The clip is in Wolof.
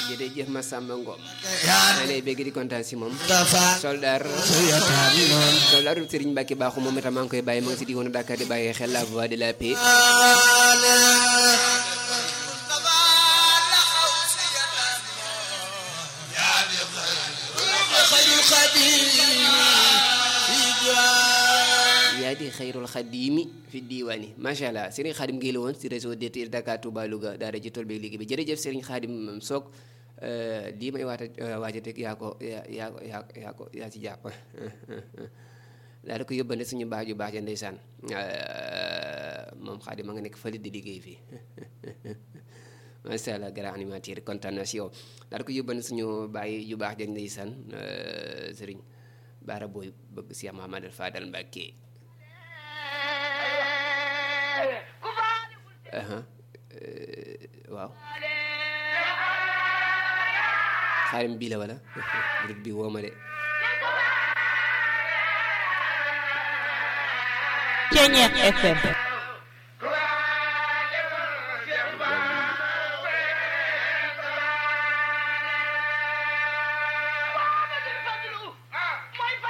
jërëjëf Massamba Ngom yaa maa lay bëgg di kontaan si moom dafa soldaar suyataam noon soldaar Serigne Mbacke baaxu moom itam maa ngi koy bàyyi ma ngi si diwoonu Dakar di bàyyi xel la voix de la paix xayrul xadim yaa di xayrul xadimi fi diiwaani macha allah Serigne Khadim Gueye la woon si réseau DTL Dakar Touba Louga daara ji tool beeg liggéey bi jërëjëf Serigne Khadim Sock lii may waata waaja teg yaa ko yaa yaa ko yaa yaa ko yaa ci jàpp daal di ko yóbbante suñu baax ju baax ja ndeysaan moom Khadim ma nga nekk fële di liggéey fii macha allah grand animateur kontaan na si yow daal di ko yóbbante suñu baay ju baax ja ndeysaan Serigne Baara Boy bëgg si Mahamadou Fadal Mbacké aha waaw xaarim bii la wala groupe bi woo ma de Ceñeex FM